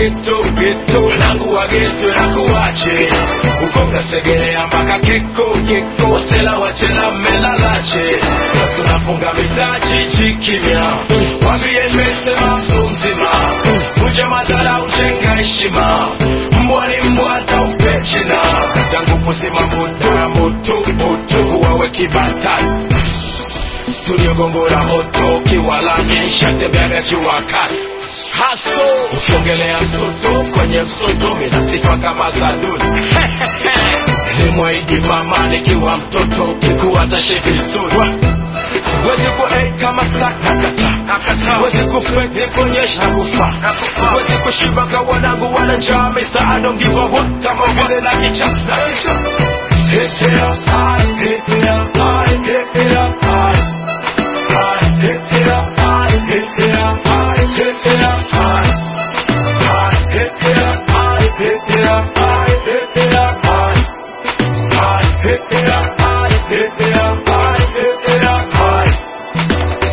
geto geto wanangu wa geto nakuache ukonga segerea mpaka keko keko wasela wachela melalache tunafunga mitaji chikimya wambie nimesema mtu mzima vunja madhara ujenga heshima mbwa ni mbwa hata upechina kazi yangu kuzima moto ya moto moto kuwawe kibatani studio gongora moto kiwalami shatembeaga jua kali haso ukiongelea soto kwenye msoto mina sifa kama za duni nilimwahidi mama nikiwa mtoto kikuwa tashe vizuri siwezi kuek kama snack nakata siwezi kufek nikuonyesha kufa siwezi kushiba ka wanangu wana njaa Mr. I don't give a what kama vile na kicha na kicha Hit here, high, hit here, high, hit here, high. High, hit here, high, hit here, high, hit here, high. High, hit here, high, hit here, high, hit here, high. High, hit here, high, hit here, high, hit here, high.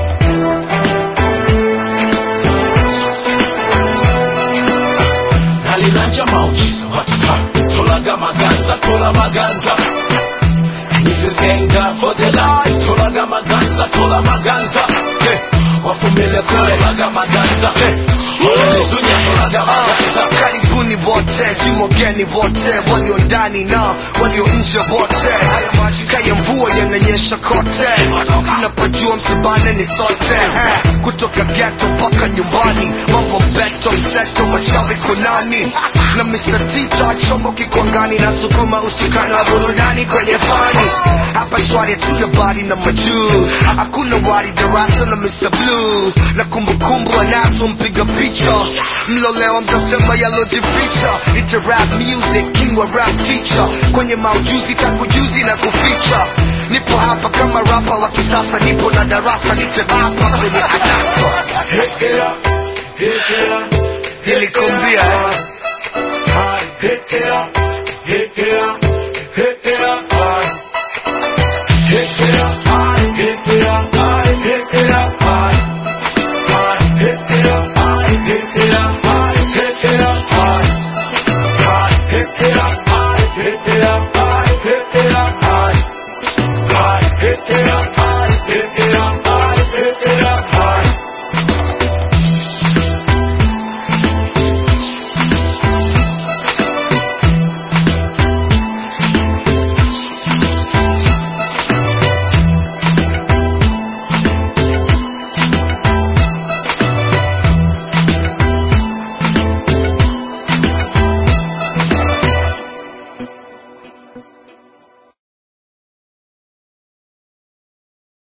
nalinanja maujiza watu ha tolaga maganza tola maganza And if you thank God for the life tolaga maganza tola maganza hey. wafumile kule laga maganza hey. Olenizunya tolaga maganza karibuni wote jimogeni wote walio ndani na walio nje wote haya maji kaya mvua yananyesha kote tunapojua msibane ni sote eh. kutoka geto mpaka nyumbani mambo beto mseto wachawi kunani na Mr. Tita chombo kikwangani na sukuma usukani wa burudani kwenye fani hapa shwari hatuna bari na majuu hakuna wari darasa na Mr. Blue na kumbukumbu anazo mpiga picha mlolewa mtasema yalojificha ita rap music king wa rap teacher kwenye maujuzi tangu juzi na kuficha nipo hapa kama rapa wa kisasa nipo na darasa nitebapa kwenye anasa Hit it up, hit it up, hit it Nilikwambia, up. High, hit it up,